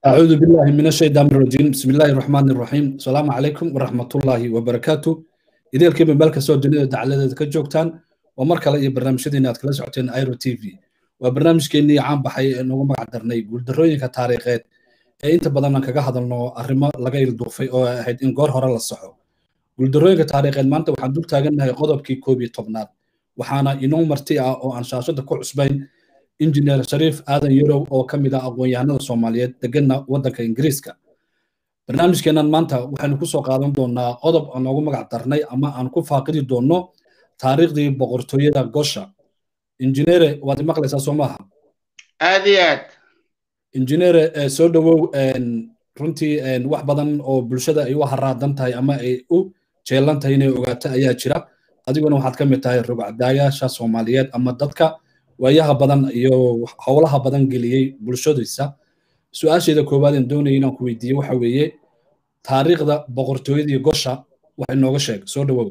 أعوذ بالله من الشيطان الرجيم بسم الله الرحمن الرحيم السلام عليكم ورحمة الله وبركاته إذا الكلمة بالك سو جنيه دعالة كجوكتان ومركا لأي برنامج شدين أتكلا سعوتين ايرو تي في وبرنامج كيني عام بحي إنه ما قدرني يقول دروين كتاريخات ee inta badan aan kaga hadalno arrimo laga ilduufay oo ahayd in goor hore la saxo guuldarooyinka taariikheed maanta waxaan dul taagannahay qodobkii koob iyo tobnaad waxaana inoo marti ah oo aan shaashada ku cusbayn injineer shariif aadan yarow oo ka mid ah aqoon-yahanada soomaaliyeed deganna waddanka ingiriiska barnaamijkeennan maanta waxaynu kusoo qaadan doonaa qodob aan noogu magac darnay ama aan ku faaqidi doonno taariikhdii boqortooyada gosha injineere waad imaqlaysaa soo maaha aad iyo aad injineere soo dhowow runtii wax badan oo bulshada ay u haraadan tahay ama ay u jeelan tahay inay ogaato ayaa jira adiguna waxaad ka mid tahay rogcadaayaasha soomaaliyeed ama dadka waayaha badan iyo howlaha badan geliyey bulshadiisa su-aasheeda koowaad aan doonaya inaan ku weydiiye waxa weeye taariikhda boqortooyadii gosha wax inooga sheeg soo dhowow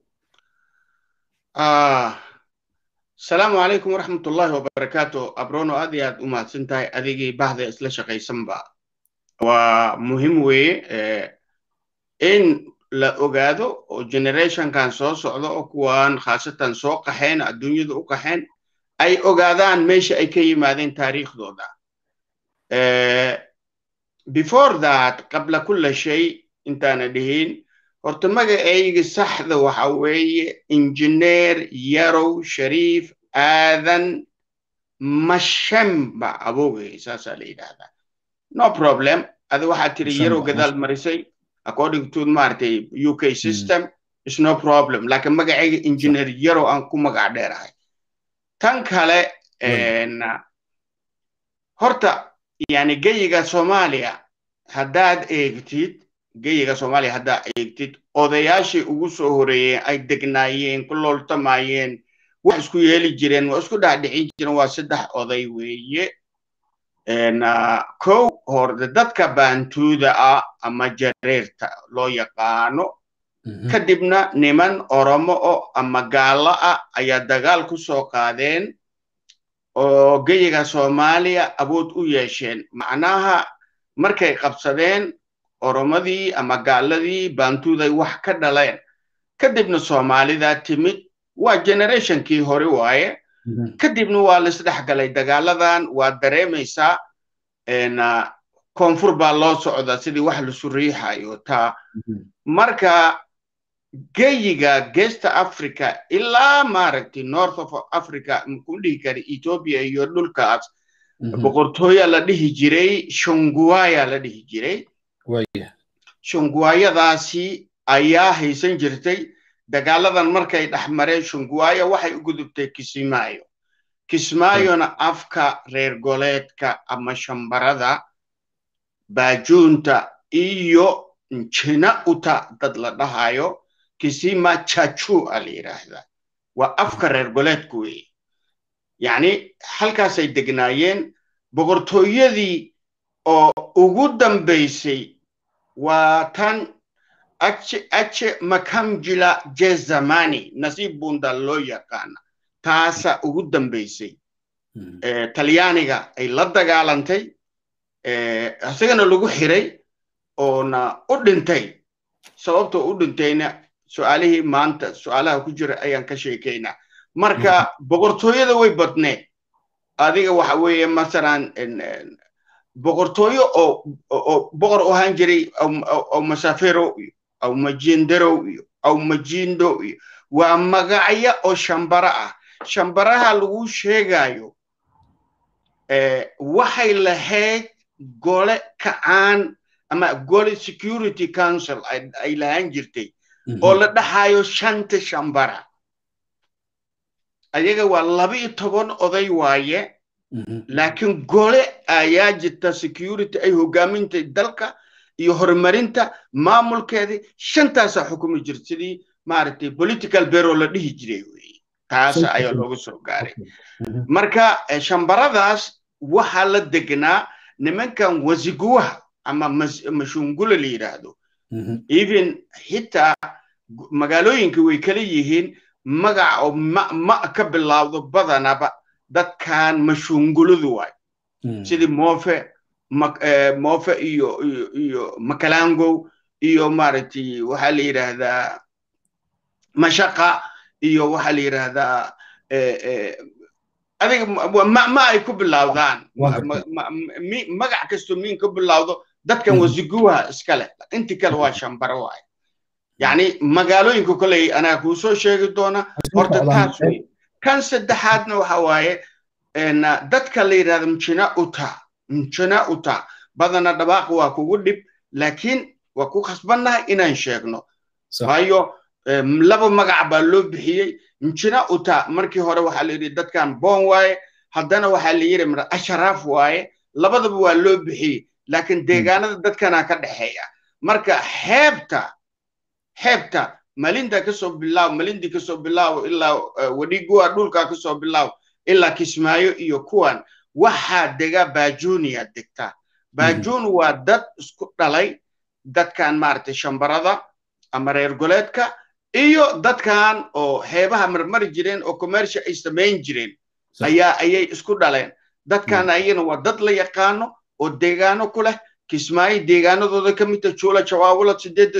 asalaamu calaykum waraxmat ullaahi wabarakaatu abrono aad iyo aad u mahadsan tahay adigii bahda isla shaqaysanba waa muhim weeye in la ogaado oo generationkan soo socdo oo kuwan khaasatan soo qaxeen adduunyada u qaxeen ay ogaadaan meesha ay ka yimaadeen taariikhdooda before that qabla kulla shay intaana dhihin horta magacayga saxda waxa weeye injineer yarow shariif aadan mashemba abogay saasaa la yidhaahdaa no problem adi waxaad tiri yarow gadaal marisay according to maaragtay u k system is no problem laakiin magacayga injineer yarow aan ku magac dheerahay tan kale horta yani geyiga soomaaliya haddaad eegtid geyiga soomaaliya haddaad eegtid odayaashii ugu soo horeeyeen ay degnaayeen ku looltamayeen wax isku yeeli jireen waa isku dhaadhicin jireen waa saddex oday weeye kow horde dadka baantuuda ah ama jareerta loo yaqaano kadibna niman oromo o ama gaallo ah ayaa dagaal ku soo qaadeen oo geyiga soomaaliya awood u yeesheen macnaha markay qabsadeen oromadii ama gaaladii baantuuday wax ka dhaleen kadibna soomaalida timid waa generationkii hore waaye kadibna waa laisdhex galay dagaaladan waa dareemaysaa koonfur baa loo socda sidii wax lasu riixayo taa marka geyiga gesta africa ilaa maaragtay north of africa makuu dhihi kara ethiopia iyo dhulkaas boqortooya la dhihi jiray shunguwaya la dhihi jiray shunguwayadaasi ayaa haysan jirtay dagaaladan markay dhex mareen shunguwaya waxay u gudubtay kismaayo kismaayona afka reer goleedka ama shambarada baajuunta iyo njina uta dad la dhahayo kisima chachu a la yidhaahdaa waa afka reer goleedku weeye yacni halkaasay degnaayeen boqortooyadii oo ugu dambaysay waa tan ache ache makamjila jezamani nasiib bunda loo yaqaana taasa ugu dambaysay talyaaniga ay la dagaalantay isagana lagu xiray oona u dhintay sababtoo u dhintayna su-aalihii maanta su-aalaha ku jira ayaan ka sheekaynaa marka boqortooyada way badneed adiga waxa weeye masalan boqortooyo oo oo boqor u ahaan jiray aw masafero iyo aw majindarow iyo aw majindo iyo waa magacyo oo shambara ah shambaraha lagu sheegayo waxay lahayd gole kacaan ama gole security council ay lahaan jirtay oo la dhaxayo shanta shambara ayaga waa laba iyo toban oday waaye laakiin gole ayaa jirta security ay hogaamintay dalka iyo horumarinta maamulkeedii shantaasaa xukumi jirta sidii maaragtay political bero la dhihi jiray weye taasa ayaa looga soo gaaray marka shambaradaas waxaa la degnaa nimankan wasiguwaha ama mashungula la yidhaahdo even xitaa magaalooyinka way kala yihiin magaca oo ma ma ka bilaawdo badanaba dadkan mashunguladu waay sidii moofe moofe iyo iyo iyo makalangow iyo maaragtay waxaa la yidhaahdaa mashaqa iyo waxaa la yidhaahdaa adiga ma ay ku bilowdaan magac kastoo miin ka bilowdo dadkan wasiguwaha iska leh inti kale waa shambaro waaye yacni magaalooyinka koley anaa kuu soo sheegi doona horta taas wey kan saddexaadna waxa waaye dadka la yidhahda mjina uta mjina uta badana dhabaaq waa kugu dhib laakiin waa ku khasbannahay inaan sheegno waayo laba magac baa loo bixiyey mjina uta markii hore waxaa la yidhi dadkan boon waaye haddana waxaa la yidhi mara asharaaf waaye labadaba waa loo bixiyey laakiin deegaanada dadkana ka dhexeeya marka xeebta xeebta malinda kasoo bilaaw malindi kasoo bilaaw ilaa wadhigua dhulka kasoo bilaaw ilaa kismaayo iyo kuwan waxaa dega bajunia degta bajun waa dad isku dhalay dadkan maaragtay shambarada ama reer goleedka iyo dadkan oo xeebaha marmari jireen oo commercial ay samayn jireen ayaa ayay isku dhaleen dadkan ayana waa dad la yaqaano oo deegaano ku leh kismaayo deegaanadooda ka midta juula jawaawula sideedda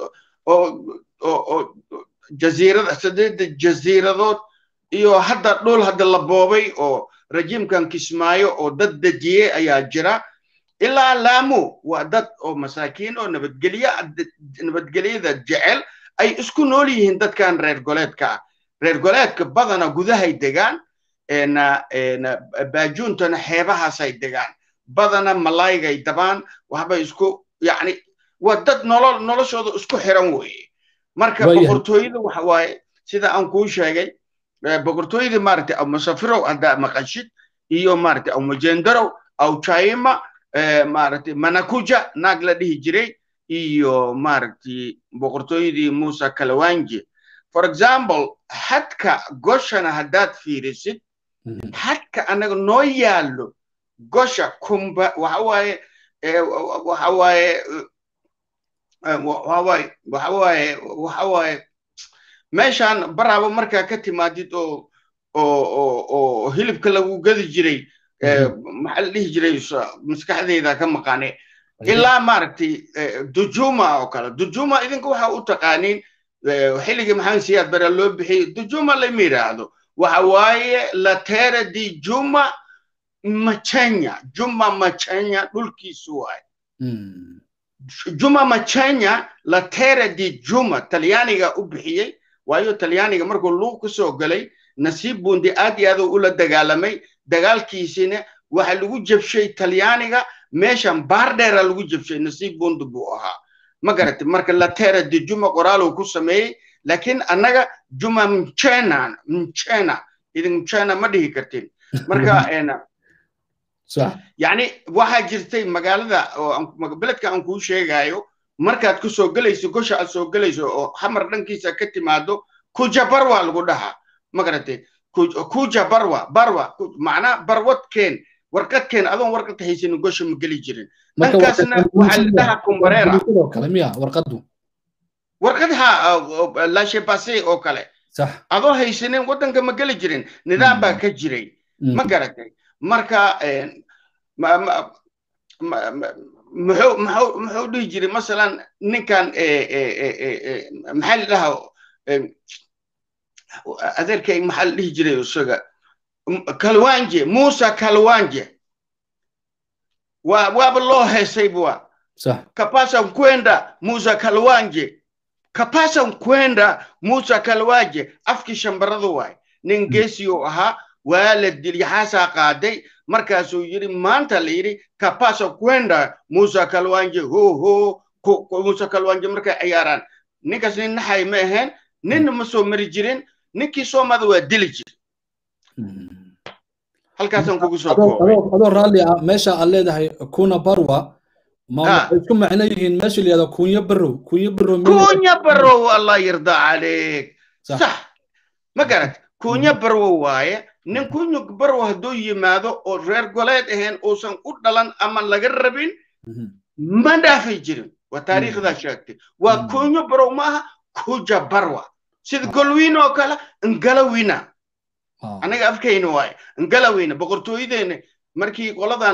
oo jaziirada sideedda jaziiradood iyo hadda dhul hadda la boobay oo rajiimkan kismaayo oo dad dejiyey ayaa jira ilaa laamu waa dad oo masaakiin oo nabadgelye nabadgelyada jecel ay isku nool yihiin dadkan reer goleedka ah reer goleedka badana gudahay degaan baajuuntana xeebahaasay degaan badana malaygay dabaan waxbay isku yacni waa dad nolol noloshooda isku xiran weeye marka boqortooyada waxa waaye sida aan kuu sheegay boqortooyada maaragtay aw masafirow haddaa maqashid iyo maaragtay aw majendarow aw jaima maaragtay manakuja naag la dhihi jiray iyo maaragtay boqortooyadii musa kalawanje for example xadka goshana haddaad fiirisid xadka anaga noo yaallo gosha kumba waxa waaye waxa waaye waxawaaye waxawaaye waxawaaye meeshaan baraaba markaa ka timaadid oo oo oo oo hilibka lagu gadi jiray maxaa la dhihi jiray maskaxdeyda ka maqaane ilaa maaragtay dujuma oo kale dujuma idinka waxa u taqaaniin xilligii maxamed siyaad bara loo bixiyey dujuma lama yidhaahdo waxa waaye latera di juma machenya juma machenya dhulkiisu waaye juma machenya latera di juma talyaaniga u bixiyey waayo talyaaniga markuu luuq kusoo galay nasiib buundi aad iyo aad ula dagaalamay dagaalkiisina waxa lagu jabshay talyaaniga meeshan baardheera lagu jabshay nasiib buundi buu ahaa ma garatay marka latera di juma qoraaluu ku sameeyey laakiin annaga juma mchena mchena idin mchena ma dhihi kartin marka yani waxaa jirtay magaalada beledka aan kuu sheegayo markaad ku soo gelayso gosha aad soo gelayso oo xamar dhankiisa ka timaado kuja barwa lagu dhahaa ma garatay kuja barwa barwa macnaa barwadkeen warqadkeen adoon warqad haysanin gosha ma geli jirin dhankaasna waxaa la dhahaa kumbareera warqad ha lashebase oo kale adoo haysanin waddanka ma geli jirin nidaam baa ka jiray ma garatay marka muxuu muxuu muxuu dhihi jiray masalan ninkan maxaa la dhahaa adeerkay maxaa la dhihi jiray isaga kalwanje musa kalwanje waa waaba loo heesay bua kapasa kwenda musa kalwanje kapasa kwenda musa kalwanje afkii shambaradu waay nin geesiyuu ahaa waa la dilyaxaasaa qaaday markaasuu yidhi maanta la yidhi kapasa kwenda musa kalwanje ho ho musa kalwanje markay ciyaaraan ninkaas nin naxay ma ahayn ninna ma soo mari jirin ninkii soomada waa dili jir halkaasaan kugu soo koobay adoo raalli ah meesha aad leedahay kuna barwa ma waxay isku macno yihiin meesha la yihahdo kunya barow kunya barow kunya barow allah yarda caleyk sax ma garat kunya barwo waaye nin kunya barwo hadduu yimaado oo reer goleed ahayn uusan u dhalan ama laga rabin ma dhaafi jirin waa taariikhdaa sheegtay waa kunya barow maaha kuja barwa sida golwiin oo kale ngalawina anaga afkayna waaye ngalawina boqortooyadeena markii qoladan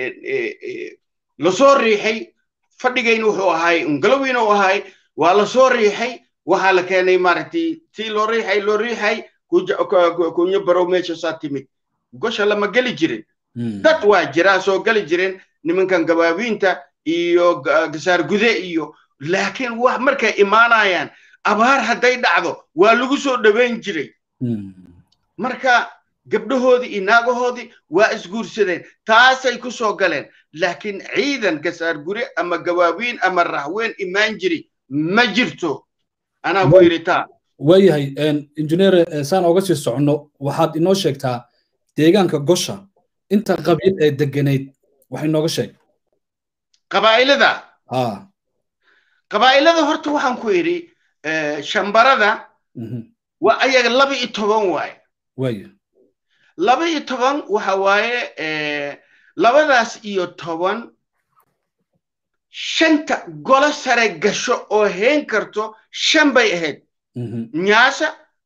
lasoo riixay fadhigayna wuxuu ahay ungalowina u ahay waa lasoo riixay waxaa la keenay maaragtay tii loo riixay loo riixay kunyo barow meeshaasaa timid gosha lama geli jirin dad waa jiraa soo geli jiren nimankan gabaabiinta iyo gasaar gude iyo laakiin wax markay imaanayaan abaar hadday dhacdo waa lagu soo dhoweyn jiray marka gabdhahoodii iyo naagahoodii waa isguursadeen taasay ku soo galeen laakiin ciidan gasaar gure ama gabaabiin ama rahween imaan jiri ma jirto anaa ku yidhi taa waayahay injineer saan oga sii soconno waxaad inoo sheegtaa deegaanka gosha inta qabiil ee degenayd wax inooga sheeg qabaa'ilada qabaa'ilada horta waxaan ku idhi shambarada waa ayaga laba iyo toban waaye waaya laba iyo toban waxa waaye labadaas iyo toban shanta golo sare gasho oo heen karto shan bay ahayd nyaasa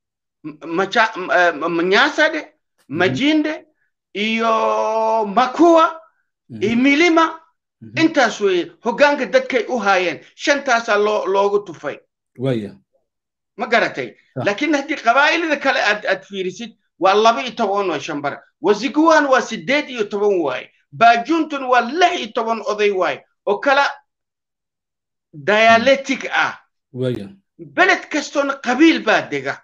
nyasade majinde iyo makuwa iyo milima intaas weeye hoggaanka dadkay u haayeen shantaasaa loo loogu tufay waya ma garatay laakiin haddii qabaa'ilada kale aad aad fiirisid waa laba iyo toban oo shambara wasiguwan waa sideed iyo toban waaye baajuntun waa lix iyo toban oday waaye oo kala dialectic ah waya beled kastoona qabiil baa dega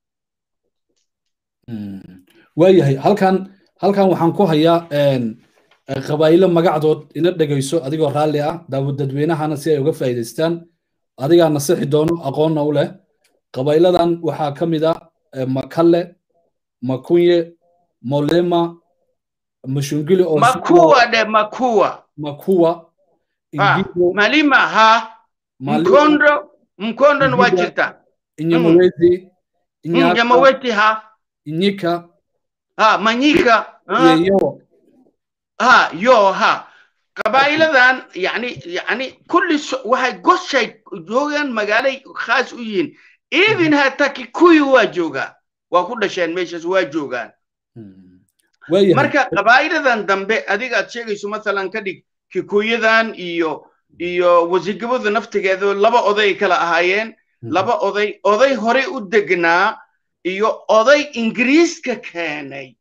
waayahay halkan halkan waxaan ku hayaa qabaa'ilo magacdood ina dhegayso adigoo raalli ah daawad dadweynahana si ay uga faa'iidaystaan adigaa nasixi doono aqoonna u leh qabaa'iladan waxaa ka mid ah makalle makunye molema mashungili oo makuwa de makuwa makuwa malima ha mkondo mkondon waa jirta inyamawezi inyamaweti ha inyika ha manyika iyo ha yo ha qabaa'iladan yani yani kulli waxay goshay joogaan magaalay khaas u yihiin even hataa kikuyi waa joogaa waa ku dhasheen meeshaas waa joogaan marka qabaa'iladan dambe adiga aad sheegayso masalan ka dhig kikuyadan iyo iyo wasigabada naftigeedu laba oday kala ahaayeen laba oday oday horey u degnaa iyo oday ingiriiska keenay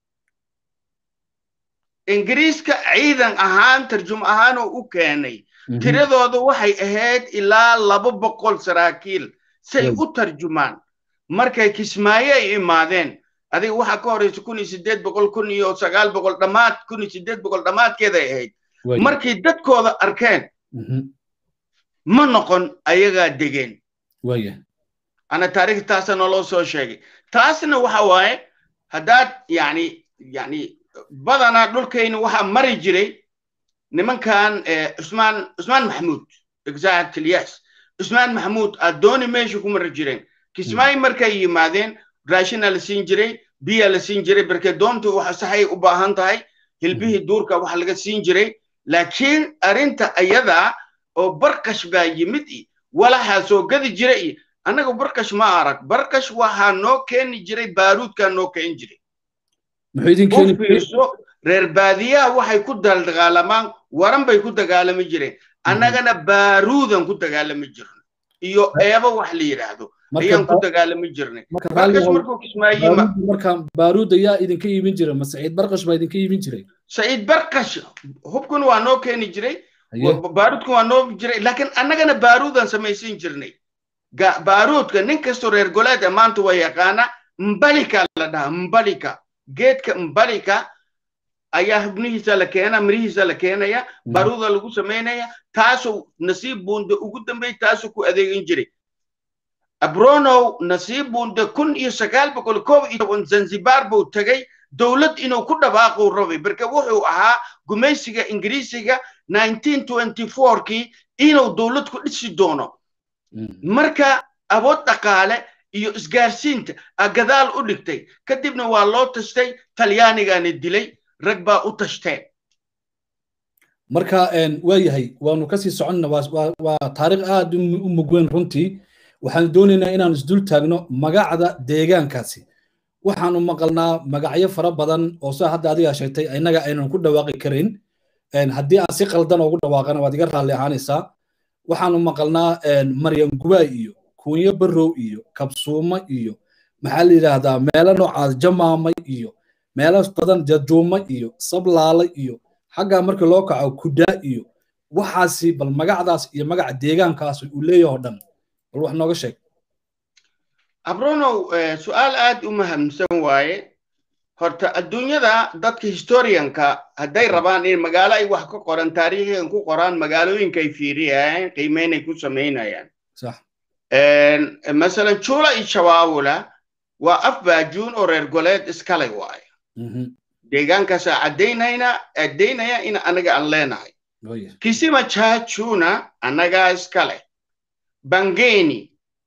ingiriiska ciidan ahaan tarjum ahaan oo u keenay tiradooda waxay ahayd ilaa laba boqol saraakiil say u tarjumaan markay kismaayo ay imaadeen adiga waxaa ka horeysa kun iyo sideed boqol kun iyo sagaal boqol dhammaad kun iyo sideed boqol dhammaadkeeday ahayd markay dadkooda arkeen ma noqon ayagaa degeen ana taariikh taasa naloo soo sheegay taasna waxa waaye haddaad yani yani badanaa dhulkayni waxaa mari jiray nimankan cusmaan cusmaan maxamuud exactly yes cusmaan maxamuud addooni meesha ku mari jireen kismaayo markay yimaadeen raashina la siin jiray biya la siin jiray barke doontu waxa saxay u baahan tahay hilbihii duurka waxa laga siin jiray laakiin arrinta ayadaa oo barkash baa yimid i walaxaa soo gadi jira i annaga barkash ma arag barkash waxaa noo keeni jiray baaruudkaa noo keeni jiray u fiirso reer baadiyaha waxay ku dagaalamaan waran bay ku dagaalami jireen annagana baaruudan ku dagaalami jirno iyo eebo wax la yidhaahdo ayaan ku dagaalami jirnay barkash markuu kismaayo marka baaruud ayaa idinka iibin jiray ma saciid barkash baa idinka iibin jiray saciid barkash hubkun waa noo keeni jiray baaruudkan waa noo jiray laakiin annagana baaruudan samaysin jirnay baaruudka nin kastoo reer goleeda maanta waa yaqaana mbalika la dhahaa mbalika geedka mbalika ayaa xubnihiisa la keena mirihiisa la keenaya baaruuda lagu samaynaya taasuu nasiib buunde ugu dambey taasuu ku adeegin jiray abronow nasiib buunde kun iyo sagaal boqol koob iyo toban zanzibar buu tegay dowlad inuu ku dhawaaquu rabay marka wuxuu ahaa gumaysiga ingiriisiga kii inuu dowlad ku dhisi doono marka awood dhaqaale iyo isgaarsiinta a gadaal u dhigtay kadibna waa loo tashtay talyaanigaana dilay rag baa u tashteen marka waa yahay waanu kasii soconna waa taariikh aad u mugweyn runtii waxaan doonaynaa inaan isdul taagno magacda deegaankaasi waxaanu maqalnaa magacyo fara badan oo sida hadda adigaa sheegtay innaga aynan ku dhawaaqi karin haddii aan si qaldan ugu dhawaaqana waad iga raalli ahaanaysaa waxaanu maqalnaa maryan gubaay iyo kuunyo barrow iyo kabsuumo iyo maxaa la yidhaahdaa meelo noocaas jamaamay iyo meelo badan jajuuma iyo sablaala iyo xaggaa markii loo kaco kudaa iyo waxaasi bal magacdaas iyo magaca deegaankaas uu leeyaho dhan bal wax nooga sheeg abronow su-aal aad u mahamsan waaye horta adduunyada dadka historianka hadday rabaan in magaalo ay wax ka qoran taariikhigan ku qoraan magaalooyinka ay fiiriyayaan qiimeynay ku samaynayaan masalan jula iyo shawaawula waa af baajuun oo reer goleed iskalay waaye deegaankaasaa caddaynayna caddaynaya in anaga aan leenahay kisima chachuna annagaa iskale bangeni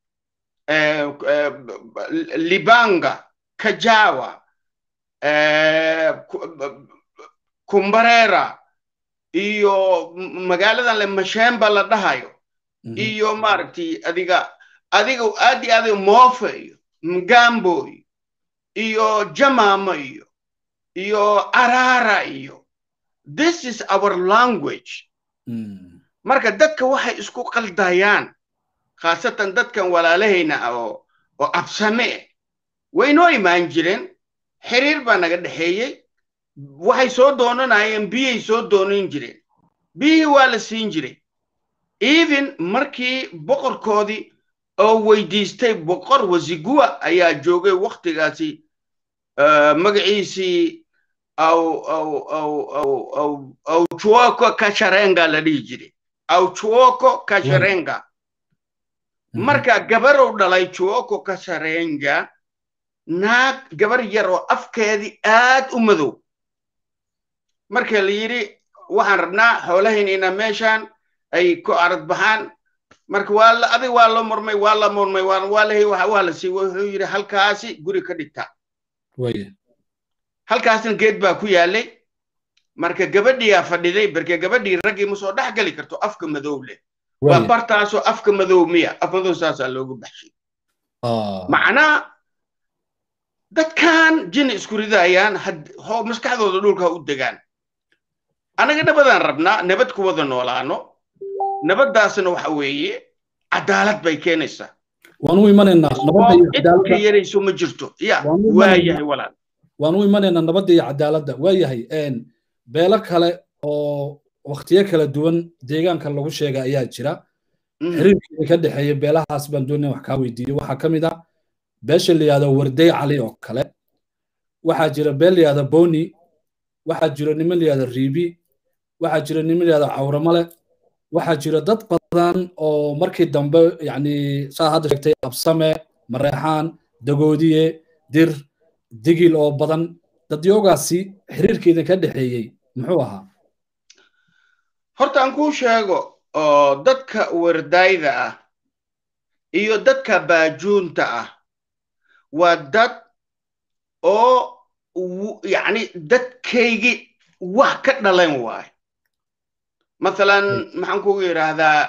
libanga kajawa kumbarera iyo magaaladan le mashemba la dhahayo iyo maaragtay adiga adiga aad iyo aad moofe iyo mgambo iyo jamama iyo iyo arara iyo this is our language marka dadka waxay isku qaldayaan khaasatan dadkan walaalahayna oo oo absame way noo imaan jireen xiriir baa naga dhexeeyey waxay soo doonanayeen biyay soo doonan jireen biyihii waa la siin jiray even markii boqorkoodii oo weydiistay boqor wasiguwa ayaa joogay waktigaasi magaciisii aw aw aw aw aw aw chuoko kasharenga la dhihi jiray aw chuoko kasharenga marka gabarow dhalay chuoko kasharenga naag gabar yar oo afkeedii aad u madow marka la yidhi waxaan rabnaa xoolahaynayna meeshaan ay ku arad baxaan marka waa la adig waa la murmay waa la murmay waa waa la waa la sii wuxuu yidhi halkaasi guri ka dhigta halkaasna geed baa ku yaalay marka gabadhiyaa fadhiday barke gabadhii raggii ma soo dhex geli karto afka madow leh waa bartaasoo afka madow miya af madow saasaa loogu baxshay macnaa dadkan jin isku ridayaan maskaxdooda dhulka u degaan anaga nabadaan rabnaa nabad ku wada noolaano nabaddaasna waxa weeye cadaalad bay keenaysaa waan u imanaynaa cidka yarayso ma jirto ya waayahay walaal waan u imanaynaa nabadda iyo cadaaladda waayahay beelo kale oo waktiyo kala duwan deegaanka lagu sheega ayaa jira xiriirkii ka dhexeeya beelahaas baan doonaya wax kaa weydiiyo waxaa ka mid ah beesha la yihahdo warday cali oo kale waxaa jira beel la yihahdo boni waxaa jira niman la yihahdo riibi waxaa jira niman la yihahdo cawramale waxaa jira dad badan oo markii dambe yani saa hadda sheegtay absame mareexaan dagoodiye dir digil oo badan dadyoogaasi xiriirkeeda ka dhexeeyey muxuu ahaa horta aan kuu sheego oo dadka wardayda ah iyo dadka baajuunta ah waa dad oo yani dadkaygi wax ka dhalan waayo mathalan maxaan kugu yidhaahdaa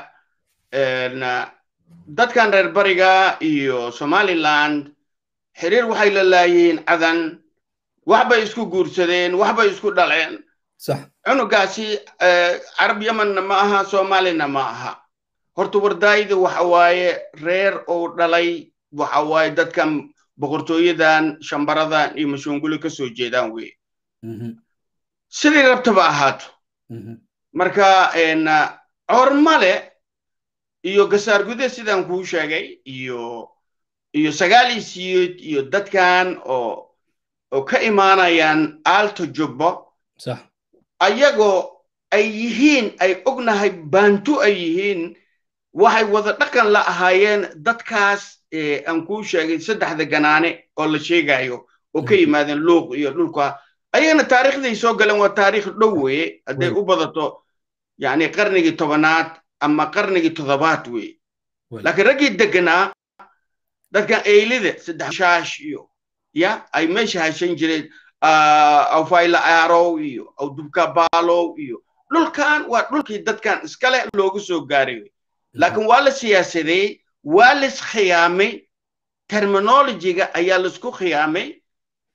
dadkan reer bariga iyo somaliland xiriir waxay la laayihiin cadan waxbay isku guursadeen waxbay isku dhaleen cunugaasi carab yemanna ma aha soomaalina ma aha horta wardaayda waxa waaye reer oo dhalay waxa waaye dadkan boqortooyadan shambaradan iyo mashunguli ka soo jeedaan weye sidii rabtaba ahaato marka cormale iyo gasaar gude sidaan kuu sheegay iyo iyo sagaal iyo siyeed iyo dadkan oo oo ka imaanayaan aalto jubbo ayagoo ay yihiin ay ognahay baantu ay yihiin waxay wada dhaqan la ahaayeen dadkaas aan kuu sheegay saddexda ganaane oo la sheegayo oo ka yimaadeen luuq iyo dhulka ayagana taariikhday soo galeen waa taariikh dhow weye hadday u badato yani qarnigii tobanaad ama qarnigii toddobaad weye laakiin raggii deganaa dadkan eylida saddex shaash iyo ya ay meesha hashan jireen awfayla aarow iyo awdubka baalow iyo dhulkan waa dhulkii dadkan iskale loogu soo gaaray laakiin waa la siyaasadeeyey waa lis khiyaamay terminologiga ayaa laisku khiyaamay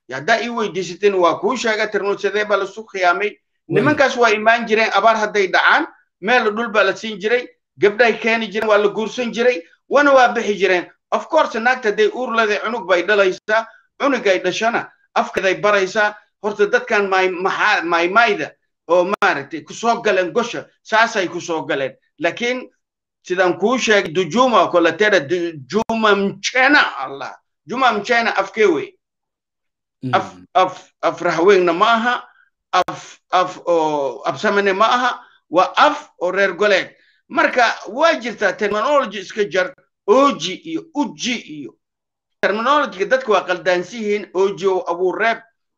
haddaa ii weydiisateen waa kuu sheega tirmudsadee baa lasu khiyaamay nimankaas waa imaan jireen abaar hadday dhacaan meel dhul baa la siin jiray gabdhay keeni jireen waa la guursan jiray wana waa bixi jireen of course naagta hadday uur leedahay cunug bay dhalaysaa cunugay dhashana afkeeday baraysaa horta dadkan maymayda oo maaragtay kusoo galeen gosha saasay kusoo galeen laakiin sidaan kuu sheegay dujuma kolatera juma mchena allah juma mchena afkee wey af af af rahweynna ma aha af af oo absamene ma aha waa af oo reer goleed marka waa jirtaa terminology iska jar oji iyo uji iyo terminologyga dadka waa qaldaansiyihiin oji oo abuureeb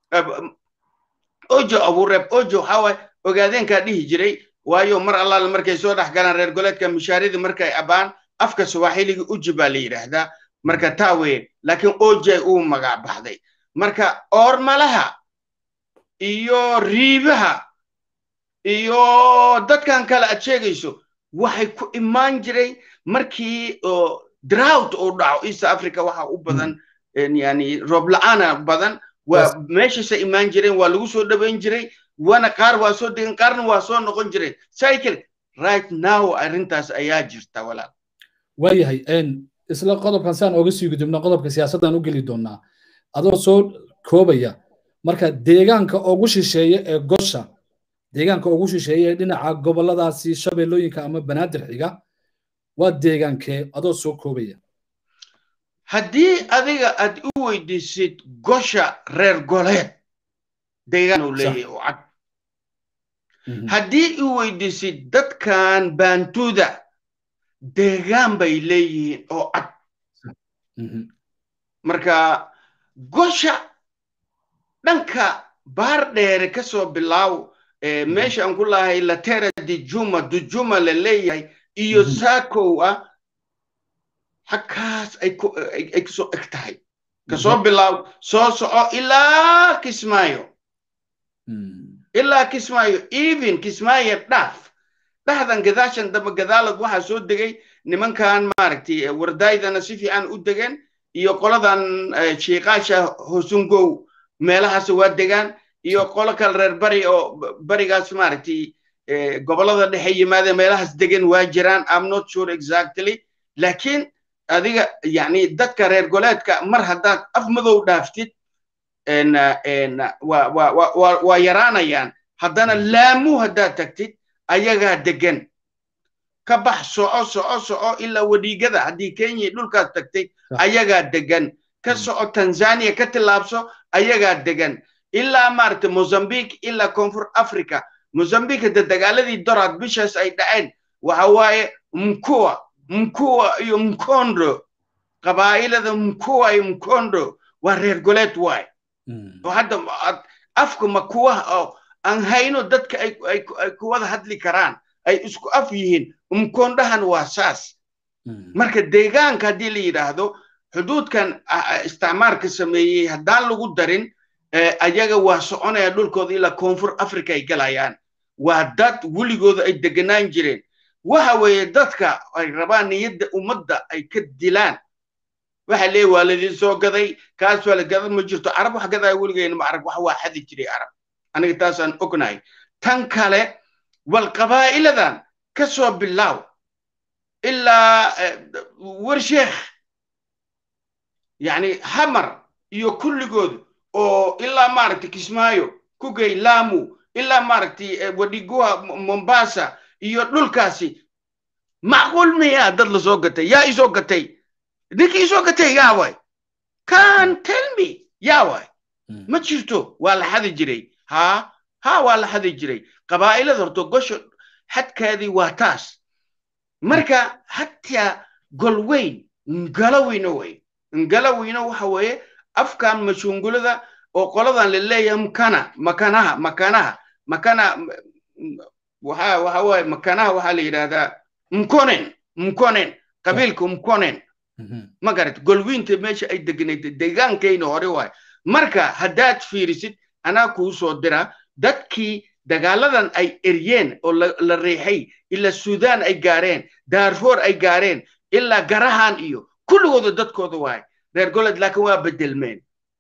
ojo abuureeb ojo waxaa waaye ogaadeenkaa dhihi jiray waayo mar allaale markay soo dhex galaan reer goleedka mishaaridii markay abaan afka swaaxiliga uji baa la yidhaahdaa marka taa weye laakiin ojay uu magac baxday marka oormalaha iyo riibaha iyo dadkan kale aad sheegayso waxay ku imaan jiray markii drought uu dhaco east africa waxa u badan yani roob la-aana badan waa meeshaasa imaan jireen waa lagu soo dhaweyn jiray wana qaar waa soo degen qaarna waa soo noqon jireen cycle right now arrintaas ayaa jirta walaal waayahay isla qodobkan saan oga sii gudubno qodobka siyaasaddan u geli doonaa adoo soo koobaya marka deegaanka ugu shisheeye ee gosha deegaanka ugu shisheeye ee dhinaca goboladaasi shabeellooyinka ama banaadir xiga waa deegaankee adoo soo koobaya haddii adiga aad u weydiisid gosha reer goleed deegaan uu leeyahay oo cad haddii u weydiisid dadkan baantuuda deegaan bay leeyihiin oo cad marka gosha dhanka baar dheere ka soo bilaaw meesha aan ku lahay latera dijuma dujuma la leeyahay iyo saakow ah xagkaas ay kusoo eg tahay kasoo bilaaw soo soco ilaa kismaayo ilaa kismaayo even kismaayo dhaaf dhahdan gadaashan dambe gadaalad waxaa soo degay nimankan maaragtay wardaydana si fiican u degeen iyo qoladan shiiqaasha hosungow meelahaas waa degaan iyo qolo kale reer bari oo barigaas maaragtay gobolada dhexe yimaadeen meelahaas degan waa jiraan am not sure exactly laakiin adiga yani dadka reer goleedka mar haddaad af madow dhaaftid waa yaraanayaan haddana laamu haddaad tagtid ayagaa degan ka bax soco soco soco ilaa wadhiigada haddii kenya dhulkaas tagtay ayagaa degan ka soco tanzania ka tillaabso ayagaa degan ilaa maaragtay mozambique ilaa koonfur africa mozambique hadda dagaaladii doraad bishaas ay dhaceen waxa waaye mkuwa mkuwa iyo mkondo qabaa'ilada mkuwa iyo mkondo waa reer goleed waay oo hadda afka makuwaha oo aan hayno dadka ay kuwada hadli karaan ay isku af yihiin mkondahan waa saas marka deegaanka haddii la yidhaahdo xuduudkan isticmaarka sameeyey haddaan lagu darin ayaga waa soconaya dhulkooda ilaa koonfur africa ay galayaan waa dad weligooda ay deganaan jireen waxa weeye dadka ay rabaan niyadda ummadda ay ka dilaan waxa leeyahy waa ladin soo gaday kaas waa la gadan ma jirto carab wax gadaya weligeena ma arag wax waa xadi jiray carab aniga taasaan ognahay tan kale wal qabaa'iladan ka soo bilaaw ilaa warsheekh yani hamar iyo kulligood oo ilaa maaragtay kismaayo kugey lamu ilaa maaragtay wadhiguha mombasa iyo dhulkaasi macquul miyaa dad la soo gatay yaa isoo gatay ninkii isoo gatay yaa waay can tell me yaa waay ma jirto waa la xadi jiray haa haa waa la xadi jiray qabaa'ilada horto gosho xadkaadii waa taas marka hataa golweyn ngalaweyno wey ngalaweyno waxa weeye afkan mashungulada oo qoladan la leeyahay mkana makanaha makanaha makana waxa waxa waaye makanaha waxaa la yidhahdaa mkonen mkonen qabiilka mkonen ma garat golwiinta meesha ay degnayd deegaankayna hore waay marka haddaad fiirisid anaa kuu soo dira dadkii dagaaladan ay eryeen oo la riixay ilaa suudaan ay gaareen daarfoor ay gaareen ilaa garahan iyo kulligooda dadkooda waay reer goled laakiin waa bedelmeen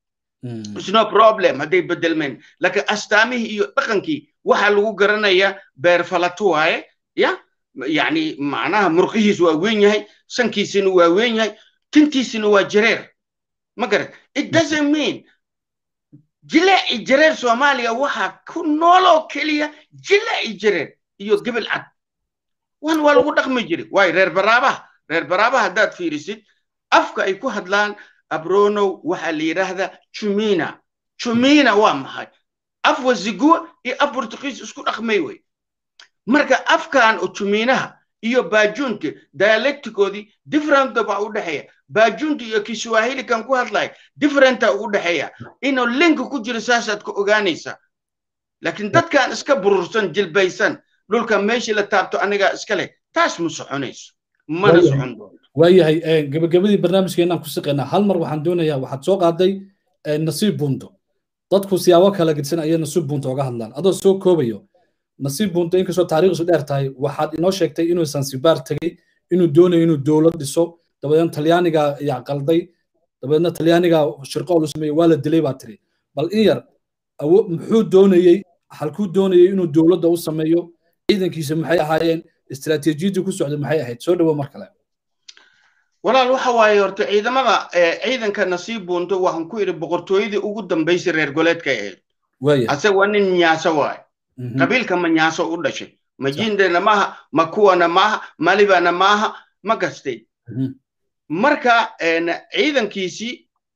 it's no problem hadday bedelmeen laakiin astaamihii iyo dhaqankii waxaa lagu garanayaa beerfalato waaye ya yani macnaha murqihiisu waa weyn yahay sankiisina waa weyn yahay tintiisina waa jareer ma garan it doesn't mean jileeci jareer soomaaliya waxaa ku nooloo keliya jileeci jareer iyo gebel cad wan waa lagu dhaqmi jiray waayo reer baraabaha reer baraabaha haddaad fiirisid afka ay ku hadlaan abronow waxaa la yidhaahdaa jumina jumina waa maxay af waziguwa iyo af portugiis isku dhaqmay wey marka afkan juminaha iyo baajuunta dialecticoodii differenta baa u dhexeeya baajuunta iyo kiswahili kan ku hadlaya differenta ugu dhexeeya inuu linka ku jiro saasaad ka ogaanaysaa laakiin dadkan iska burursan jilbaysan dhulka meeshii la taabto anigaa iska leh taas ma soconayso mana socon doonto waayahay gabagabadii barnaamijkeenaan ku siqaynaa hal mar waxaan doonayaa waxaad soo qaaday nasiib bunto dadku siyaabo kala gedisan ayay nasiib bunto oga hadlaan adoo soo koobayo nasiib bunto inkastoo taariikhdiisu dheer tahay waxaad inoo sheegtay inuu sansibaar tegey inuu doonayo inuu dowlad dhiso dabadeedna talyaaniga ayaa qalday dabadeedna talyaaniga shirqool u sameeyey waa la dilay baa tiri bal in yar muxuu doonayey halkuu doonayey inuu dowladda u sameeyo ciidankiisa maxay ahaayeen istiraatiijiyadii ku socday maxay ahayd soo dhawo mar kale walaal waxa waaye horta ciidamada ciidanka nasiib bunto waxaan ku idhi boqortooyadii ugu dambaysay reer goleedka ahayd ase waa nin nyaaso waaye qabiilka ma nyaaso u dhashay majindena maaha makuwana maaha malibana maaha ma gastay marka ciidankiisii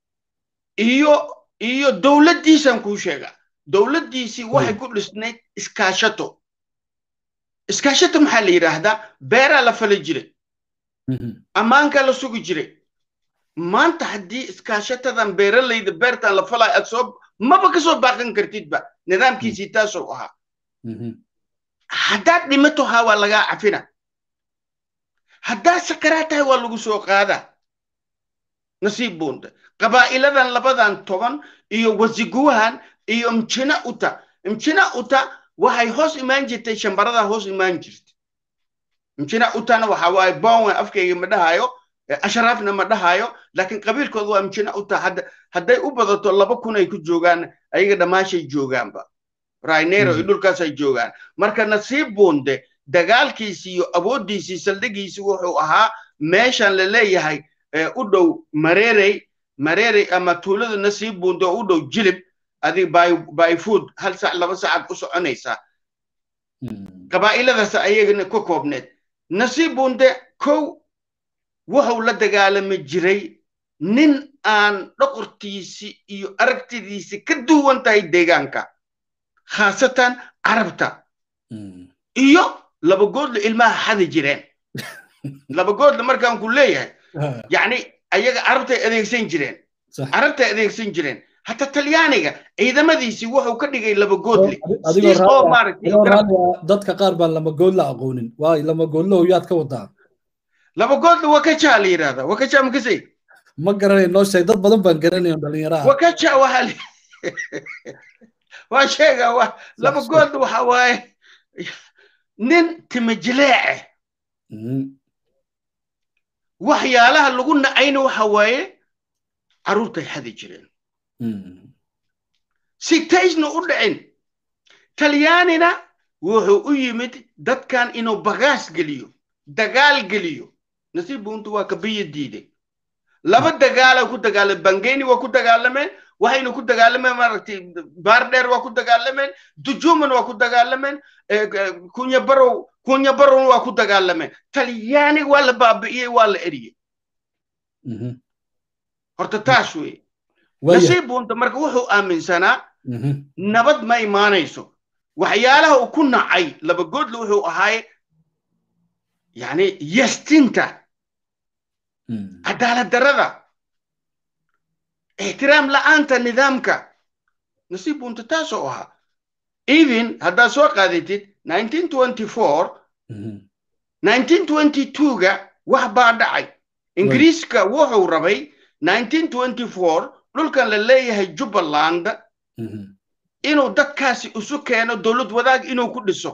iyo iyo dowladdiisan kuu sheega dowladdiisii waxay ku dhisnayd iskaashato iskaashato maxaa la yidhaahdaa beeraa la fali jiray ammaankaa la sugi jiray maanta haddii iskaashatadan beeralayda beertan la falaayo aad soo maba ka soo baaqan kartidba nidaamkiisii taasoo ahaa haddaad dhimato haa waa lagaa cafina haddaad sakaraa tahay waa lagu soo qaadaa nasiib buunta qabaa'iladan labadan toban iyo wasiguwahan iyo mjina uta mjina uta waxay hoos imaan jirtay shambaradaa hoos imaan jirtay mjina utana waxa waaye bonwe afkayga ma dhahayo ashraafna ma dhahayo laakiin qabiilkooda waa mjina uta hadday u badato laba kun ay ku joogaan ayaga dhammaashay joogaanba rainero iyo dhulkaasay joogaan marka nasiib buunde dagaalkiisii iyo awooddiisii saldhigiisii wuxuu ahaa meeshan la leeyahay u dhow mareerey mareerey ama tuulada nasiib buunde oo u dhow jilib adig by food hal sac laba sacad u soconaysaa qabaa'iladaas ayagana ka koobneed nasiib buunde kow wuxuu la dagaalami jiray nin aan dhoqortiisi iyo aragtidiisi ka duwan tahay deegaanka khaasatan carabta iyo labagoodla ilmaha xadi jireen labagoodla markaan ku leeyahay yacni ayaga carabtay adeegsan jireen carabtay adeegsan jireen hata talyaaniga ciidamadiisii wuxuu ka dhigay labagoodle dadka qaar baan lamagoodla aqoonin waay lamagoodlahu yaad ka wadaa labagoodla wakaja la yidhahda wakaja makasay ma garanay noo sheeg dad badan baan garanayo dhalinyaraha wakaja waxaa waa sheega wa labagoodla waxa waaye nin timajileece waxyaalaha lagu nacayna waxa waaye carruurtay xadi jireen si taysna u dhicin talyaanina wuxuu u yimid dadkan inuu bagaas geliyo dagaal geliyo nasiib buntu waa kabiya diiday laba dagaala ku dagaalameen bangeni waa ku dagaalameen waxayna ku dagaalameen maaragtay baardheer waa ku dagaalameen dujuman waa ku dagaalameen kunyabarow kunyabarow waa ku dagaalameen talyaani waa la baabi'iyey waa la eriyey horta taas wey nasiib bunta marka wuxuu aaminsanaa nabad ma imaanayso waxyaalaha uu ku nacay labagoodla wuxuu ahaaye yani yastinta cadaalad darada ixtiraam la'aanta nidaamka nasiib bunta taasoo ahaa even haddaad soo qaadatid ga wax baa dhacay ingiriiska wuxuu rabay dhulkan la leeyahay jubbaland inuu dadkaasi isu keeno dowlad wadaag inuu ku dhiso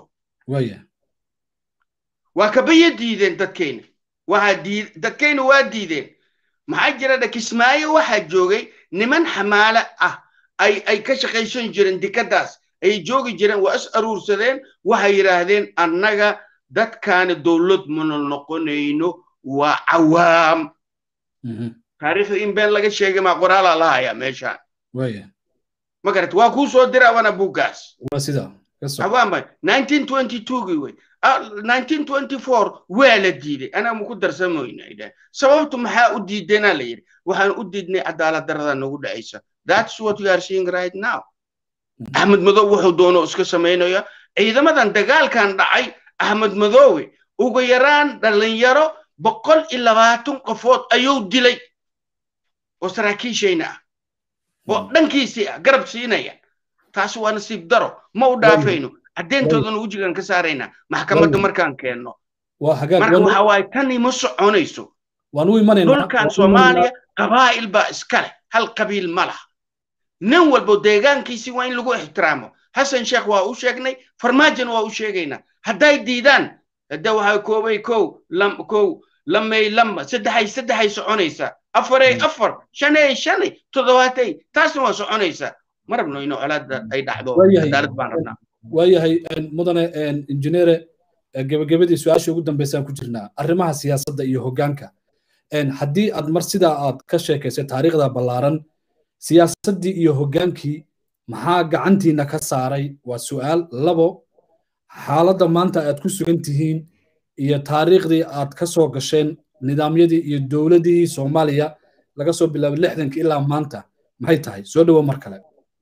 waa kabaya diideen dadkeyna waxaa diid dadkeyna waa diideen maxaa jira dha kismaayo waxaa joogay niman xamaale ah ay ay ka shaqaysan jireen dekadaas ay joogi jireen waa is aruursadeen waxay yidhaahdeen annaga dadkaani dowlad mana noqonayno waa cawaam taariikhda in been laga sheegay maa qoraalaa la hayaa meeshaan ma garat waa kuu soo dira wana buuggaas cawaamba nineteen twenty twogii wey nineteen twenty four waa la diiday anaa maku darsamoyna idhaah sababtu maxaa u diideenaa la yidhi waxaan u diidnay cadaalad darada nagu dhacaysa that's what you are seeing right now axmed madow wuxuu doono iska samaynaya ciidamadan dagaalkan dhacay axmed madoowe ugu yaraan dhalinyaro boqol iyo labaatan qofood ayuu dilay oo saraakiishayna ah oo dhankiisii ah garab siinaya taasi waa nasiib daro ma u dhaafayno caddeyntoodana wejigan ka saaraynaa maxkamadda markaan keenno marka waxa waaye tani ma soconayso dhulkan soomaaliya qabaa'il baa iska leh hal qabiil ma laha nin walbo deegaankiisii waa in lagu ixtiraamo xasan sheekh waa u sheegnay farmaajona waa u sheegaynaa hadday diidaan hadda waxaa koobay kow lam kow lamay lamba saddexay saddexay soconaysaa afaray afar shanay shanay toddobaatay taasna waa soconaysaa ma rabno ino colaada ay dhacdo cadaalad baan rabnaa waayahay mudane injineere gebagabadii su-aashii ugu dambeysaan ku jirnaa arrimaha siyaasadda iyo hoggaanka haddii aad mar sidaa aad ka sheekaysay taariikhda ballaaran siyaasaddii iyo hoggaankii maxaa gacantiina ka saaray waa su'aal labo xaaladda maanta aad ku sugan tihiin iyo taariikhdii aad ka soo gasheen nidaamyadii iyo dowladihii soomaaliya laga soo bilaabay lixdanka ilaa maanta maxay tahay soo dhowo mar kale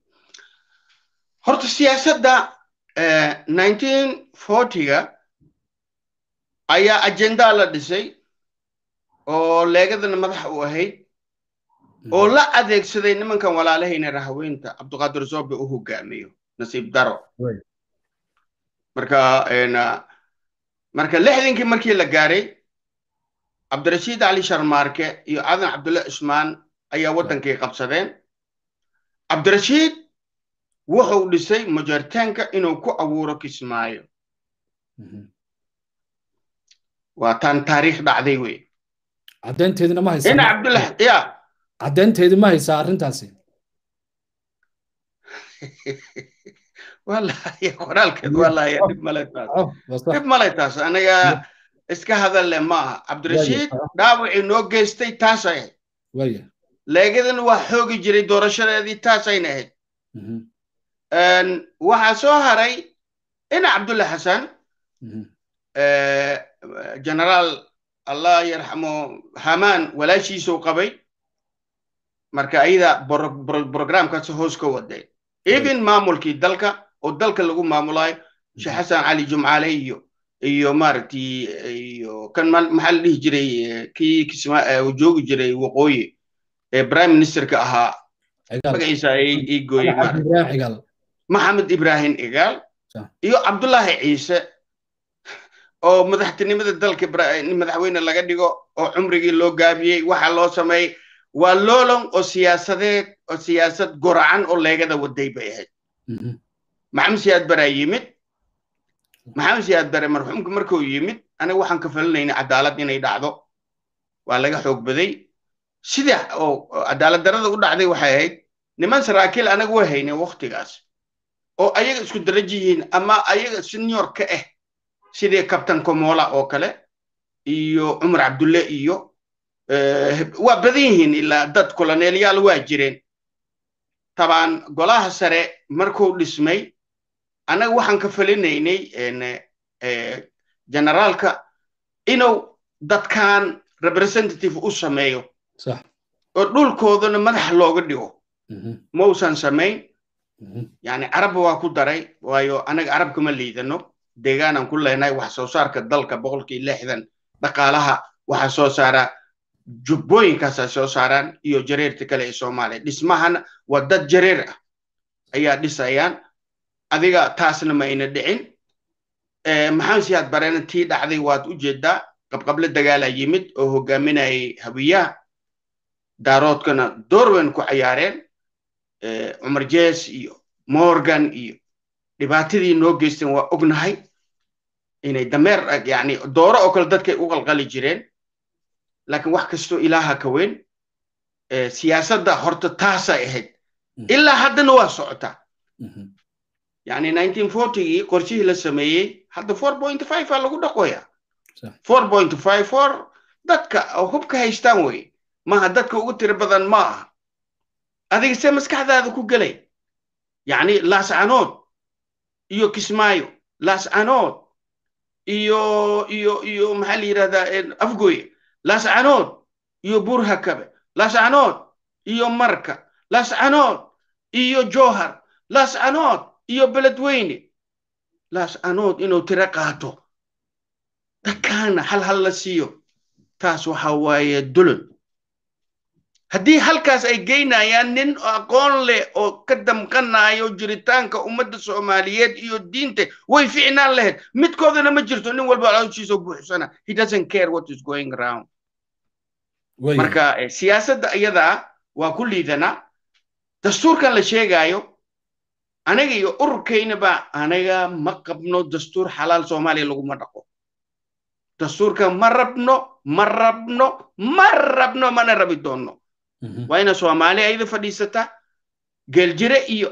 horta siyaasadda nineteen fortyga ayaa ajendaa la dhisay oo leegadana madax u ahayd oo la adeegsaday nimankan walaalahayna rahaweynta cabdiqaadir zoobe u hogaamiyo nasiib daro marka marka lixdankii markii la gaaray cabdirashiid cali sharmaarke iyo cadan cabdulle cusmaan ayaa waddankii qabsadeen cabdirashiid wuxuu dhisay majaritaanka inuu ku abuuro kismaayo waa taan taariikh dhacday wey caddeynteedina ma haysaa ina cabdullah ya caddeynteedi ma haysaa arrintaasi wallaahi qoraalkeed wallaahi dhib male taas dhib male taas anaga iska hadalle ma aha cabdirashiid dhaawacii noo geystay taasay ahayd leegadan waa xoogi jiray doorashadeedii taasayna ahayd waxaa soo haray ina cabdulla xasan generaal allah yarxamo hamaan walaashiisuu qabay marka ayada programkaas hoos ka waday even maamulkii dalka oo dalka lagu maamulayo sheekh xasan cali jumcaale iyo iyo maaragtay iyo kan maxaa la dhihi jiray kii kisma joogi jiray waqooyi ee prime ministerka ahaa magaciisa ii gooyey maxamed ibrahim igaal iyo cabdullaahi ciise oo madaxtinimada dalka madaxweyne laga dhigo oo cumrigii loo gaabiyey waxa loo sameeyey waa loolon oo siyaasadeed oo siyaasad goracan oo leegada waday bay ahayd maxamed siyaad baraa yimid maxamed siyaad bare marxuumka markuu yimid aniga waxaan ka falinayna cadaalad inay dhacdo waa laga xoog baday sida oo cadaalad darada u dhacday waxay ahayd niman saraakiil anaga way hayneen waktigaas oo ayaga isku daraji yihiin ama ayaga senior ka ah sidii kabtan komola oo kale iyo cumar cabdulle iyo waa badan yihiin ilaa dad koloneelyaal waa jireen tabaan golaha sare markuu dhismay annaga waxaan ka falinaynay generaalka inuu dadkan representative u sameeyo oo dhulkoodana madax looga dhigo mausan samayn yani carabba waa ku daray waayo anaga carab kama liidano deegaanaan ku leenahay wax soo saarka dalka boqolkii lixdan dhaqaalaha waxaa soo saara jubbooyinkaasa soo saaraan iyo jareerta kale ee soomaaliya dhismahana waa dad jareer ah ayaa dhisayaan adiga taasna ma ayna dhicin maxamed siyaad barena tii dhacday waad u jeedaa qabqable dagaalaa yimid oo hogaaminayay hawiyaha daaroodkana doorwen ku cayaareen cumar jees iyo morgan iyo dhibaatadii noo geysteen waa ognahay inay dameer yani dooro oo kale dadkay u qalqali jireen laakiin wax kastoo ilaaha ka weyn siyaasadda horta taasay ahayd ilaa haddana waa socotaa yani 1940gii qorshihii la sameeyey hadda 4.5 aa lagu dhaqoya 4.54 dadka hubka haystaan wey maha dadka ugu tiro badan ma aha adiga see maskaxdaada ku gelay yani laascanood iyo kismaayo laascanood iyo iyo iyo maxaa la yidhahdaa afgoye laascanood iyo burhakabe laascanood iyo marka laascanood iyo johar laascanood iyo beledweyne laascanood inuu tiro qaato dadkaana hal hal la siiyo taas waxa waaye dulun haddii halkaas ay geynayaan nin aqoon leh oo ka damqanayo jiritaanka ummadda soomaaliyeed iyo diinta way ficnaan lahayd midkoodana ma jirto nin walba calooshiisa buuxsana he doesn't care what is going around marka siyaasadda iyadaa waa ku liidanaa dastuurkan la sheegaayo aniga iyo ururkaynaba aniga ma qabno dastuur xalaal soomaaliya laguma dhaqo dastuurka ma rabno ma rabno ma rabno mana rabi doonno waa ina soomaali ayda fadhiisataa geeljire iyo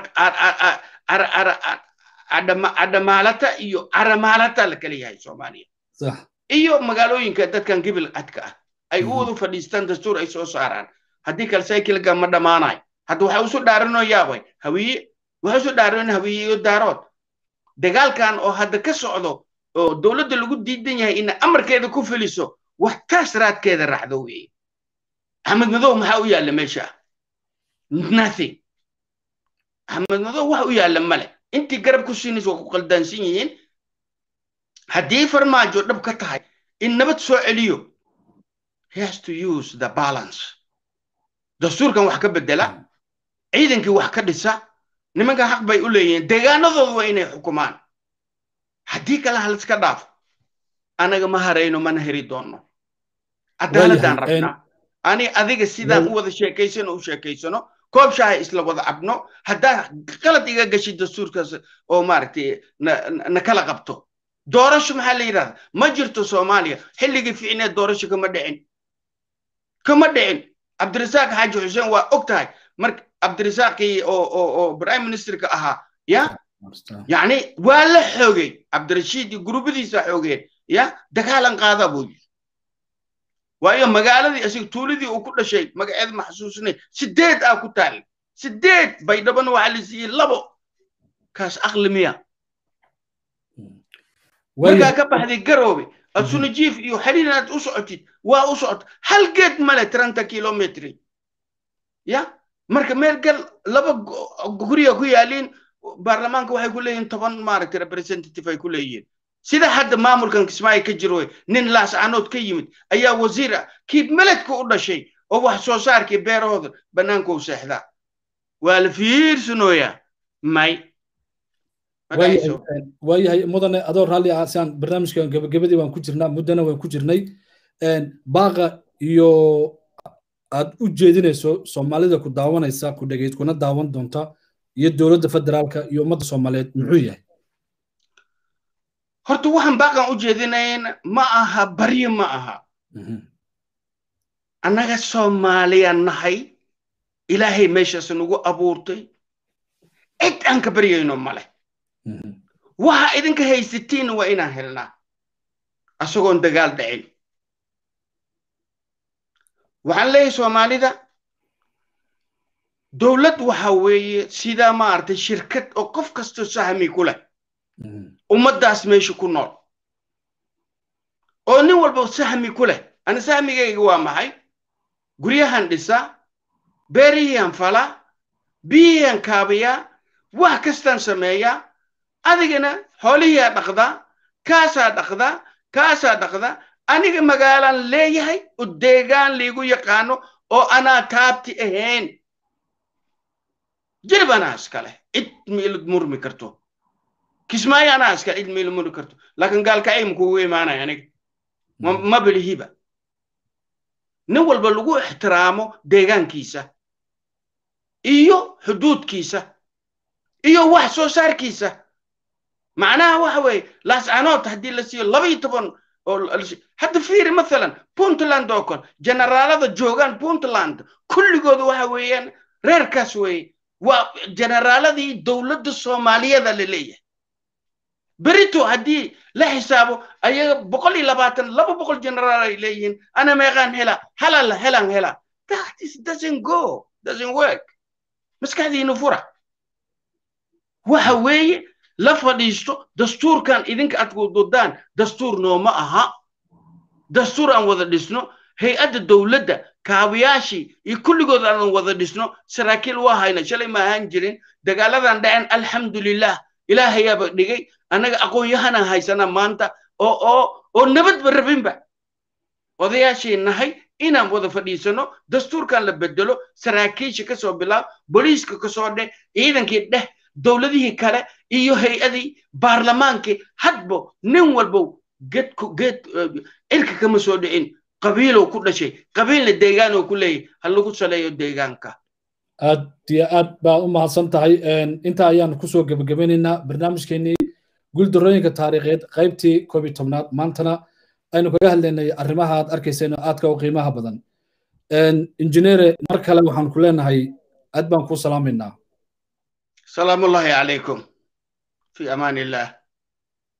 cadhamaalata iyo caramaalata la kala yahay soomaaliya iyo magaalooyinka dadkan gibil cadka ah ay u wada fadhiistaan dastuur ay soo saaraan haddii kale saykilga ma dhammaanayo hadda waxa usu dhaaranoo yaabay hawiye waxa usu dhaaran hawiye iyo daarood dagaalkan oo hadda ka socdo oo dowladda lagu diidan yahay ina amarkeeda ku feliso wax taas raadkeeda raacdo weeye axmed madow maxaa u yaalla meesha nothing axmed madow wax u yaalla male intii garab ku siinaysa waa ku qaldaansan yihiin haddii farmaajo dhab ka tahay in nabad soo celiyo he has to use the balance dastuurkan wax ka bedela ciidankii wax ka dhisa nimanka xaq bay u leeyihiin deegaanadooda waa inay xukumaan haddii kale haliska dhaafo anaga ma harayno mana heri doonno cadaaladaan rabnaa ani adiga sidaan u wada sheekaysano u sheekaysano koob shaaha isla wada cabno haddaa qalad iga gashi dastuurkaas oo maaragtay na kala qabto doorasho maxaa la yidhahda ma jirto soomaaliya xilligii ficneed doorasho kama dhicin kama dhicin cabdirasaaq xaaji xuseen waa og tahay marka cabdirasaaqii oo oo oo prime ministerka ahaa ya yani waa la xoogay cabdirashiid iyo guruubadiisa xoogeen ya dagaalan qaada buu yiri waayo magaaladii asiga tuuladii uu ku dhashay magaceeda ma xasuusinay sideed aa ku taal sideed baydhabana waxaa la siiyey labo kaas aqli miya markaa ka baxday garoobe asunajiif iyo xiriir inaad u socotid waa u socota hal geed male trenta kilometri ya marka meel gal laba guriga ku yaaliin baarlamaanka waxay ku leeyihiin toban maaragtay representative ay ku leeyihiin sida hadda maamulkan kismaayo ka jiro nin laascanood ka yimid ayaa wasiir ah kii meledka u dhashay oo wax soo saarkii beerahooda bannaanka u seexdaa waa la fiirsanooyaa may waayahay mudane adoo raalli ah siaan barnaamijkan gebagabadii waan ku jirnaa muddana waan ku jirnay baaqa iyo aad u jeedinayso soomaalida ku daawanaysa ku dhegayd kuna daawan doonta iyo dowladda federaalka iyo ummadda soomaaliyeed muxuu yahay horta waxaan baaqan u jeedinayn ma aha baryo ma aha annaga soomaaliya nahay ilaahay meeshaas nagu abuurtay cid aan ka baryayno male waxa idinka haysatiin waa inaan helnaa asagoon dagaal dhicin waxaan leeyahay soomaalida dowlad waxa weeye sidaa maaragtay shirkad oo qof kastoo sahmi ku leh ummaddaas meesha ku nool oo nin walba sahmi ku leh ani sahmigayga waa maxay guryahan dhisaa beerihiihan falaa biyihiihan kaabiyaa wax kastaan sameeyaa adigana xoolihiiaa dhaqdaa kaasaa dhaqdaa kaasaa dhaqdaa aniga magaalaan leeyahay oo deegaan liigu yaqaano oo anaa taabti ahayn jirib anaa iskale cid miilad murmi karto kismaayo anaa iskale cid miilad murmi karto laakiin gaalkacay makuugu imaanaya aniga ma bilihiba nin walba lagu ixtiraamo deegaankiisa iyo xuduudkiisa iyo wax soo saarkiisa macnaha waxa weeye laascanood haddii la siiyo laba iyo toban hadda fiiri mathalan puntland oo kale generaalada joogaan puntland kulligooda waxa weeyaan reerkaas weeye waa generaaladii dowladda soomaaliyada la leeyahay berito haddii la xisaabo ayaga boqol iyo labaatan laba boqol generaal ay leeyihiin ana meeqaan hela halala helan hela that is doesn't go doesn't work maskaxdiina fura waxa weeye la fadhiisto dastuurkan idinka aad kududaan dastuur nooma aha dastuur aan wada dhisno hay-adda dowladda kaabayaashii iyo kulligood aan wada dhisno saraakiil waa hayna shalay ma ahaan jirin dagaaladan dhacen alxamdulilah ilaahayaaba dhigay annaga aqoon-yahanaan haysana maanta oo oo oo nabadba rabinba odayaashii nahay inaan wada fadhiisano dastuurkan la bedelo saraakiisha kasoo bilaab booliiska kasoo dheh ciidankii dheh dowladihii kale iyo hay-adii baarlamaankii hadbo nin walbow geedku geed cirka kama soo dhicin qabiilow ku dhashay qabiilna deegaanoo ku leeyahy ha lagu saleeyo deegaanka aad iyo aad baad u mahadsan tahay intaa ayaan kusoo gebagabeynaynaa barnaamijkeenii guuldarooyinka taariikheed qaybtii koob iyo tobnaad maantana aynu kaga hadlaynay arrimaha aad arkayseen oo aadka u qiimaha badan injineere mar kale waxaan ku leenahay aad baan kuu salaamaynaa salaamullahi calaykum fi amaan illah